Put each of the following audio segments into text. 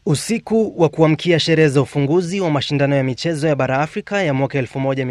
Usiku wa kuamkia sherehe za ufunguzi wa mashindano ya michezo ya bara Afrika ya mwaka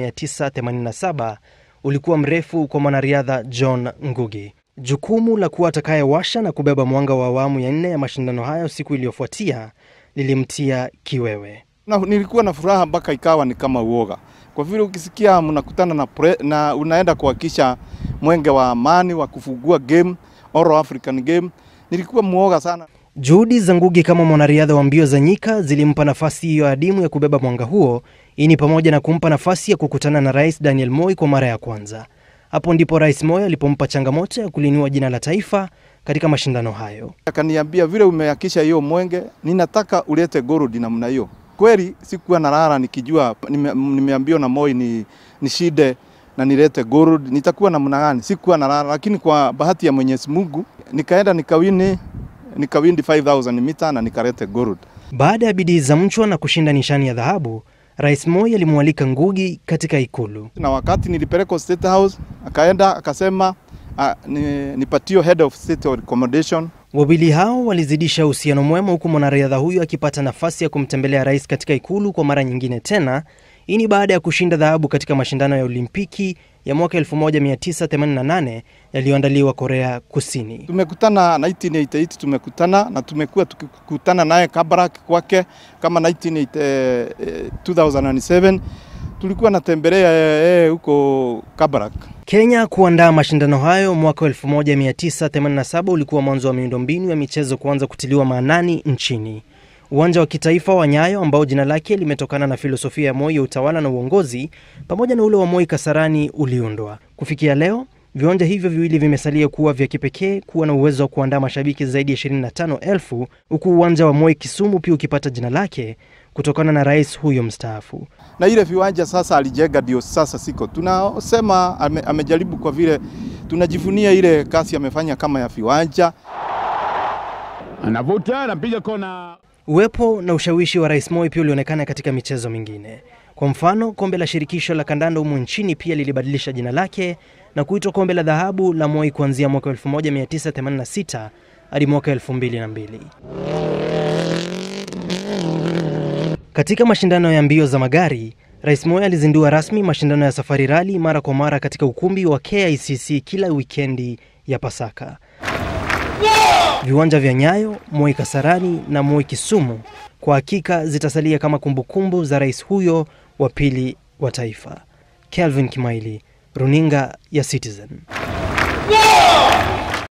1987 ulikuwa mrefu kwa mwanariadha John Ngugi. Jukumu la kuwa atakayewasha na kubeba mwanga wa awamu ya nne ya mashindano hayo siku iliyofuatia lilimtia kiwewe. Na, nilikuwa na furaha mpaka ikawa ni kama uoga, kwa vile ukisikia mnakutana na, pre, na unaenda kuhakisha mwenge wa amani wa kufungua game All African game, nilikuwa muoga sana. Juhudi za Ngugi kama mwanariadha wa mbio za nyika zilimpa nafasi hiyo adimu ya kubeba mwanga huo. Hii ni pamoja na kumpa nafasi ya kukutana na Rais Daniel Moi kwa mara ya kwanza. Hapo ndipo Rais Moi alipompa changamoto ya kulinua jina la taifa katika mashindano hayo. Akaniambia, vile umehakisha hiyo mwenge, ninataka ulete gold namna hiyo. Kweli sikuwa nalala nikijua nime, nimeambiwa na Moi ni, ni shide na nilete gold, nitakuwa namna gani? Sikuwa nalala, lakini kwa bahati ya Mwenyezi Mungu nikaenda nikawini nikawindi 5000 mita na nikalete gold. Baada ya bidii za mchwa na kushinda nishani ya dhahabu, Rais Moi alimwalika Ngugi katika ikulu. Na wakati nilipelekwa State House, akaenda akasema uh, ni, nipatio head of state accommodation. Wawili hao walizidisha uhusiano mwema, huku mwanariadha huyo akipata nafasi ya kumtembelea rais katika ikulu kwa mara nyingine tena. Hii ni baada ya kushinda dhahabu katika mashindano ya Olimpiki ya mwaka 1988 yaliyoandaliwa Korea Kusini. Tumekutana 1988 tumekutana na tumekuwa tukikutana naye Kabarak kwake kama 19, eh, 2007 tulikuwa natembelea yeye huko Kabarak. Kenya kuandaa mashindano hayo mwaka 1987 ulikuwa mwanzo wa miundombinu ya michezo kuanza kutiliwa maanani nchini. Uwanja wa kitaifa wa Nyayo ambao jina lake limetokana na filosofia ya Moi ya utawala na uongozi pamoja na ule wa Moi Kasarani uliundwa. Kufikia leo, viwanja hivyo viwili vimesalia kuwa vya kipekee kuwa na uwezo wa kuandaa mashabiki zaidi ya 25,000 huku uwanja wa Moi Kisumu pia ukipata jina lake kutokana na rais huyo mstaafu. Na ile viwanja sasa alijenga ndio sasa siko tunasema ame, amejaribu kwa vile tunajivunia ile kazi amefanya kama ya viwanja. Anavuta, anapiga kona. Uwepo na ushawishi wa Rais Moi pia ulionekana katika michezo mingine. Kwa mfano, kombe la shirikisho la kandanda humu nchini pia lilibadilisha jina lake na kuitwa kombe la dhahabu la Moi kuanzia mwaka 1986 hadi mwaka 2002. Katika mashindano ya mbio za magari, Rais Moi alizindua rasmi mashindano ya safari rali mara kwa mara katika ukumbi wa KICC kila wikendi ya Pasaka. Viwanja vya Nyayo, Moi Kasarani na Moi Kisumu kwa hakika zitasalia kama kumbukumbu za rais huyo wa pili wa taifa. Kelvin Kimaili, Runinga ya Citizen.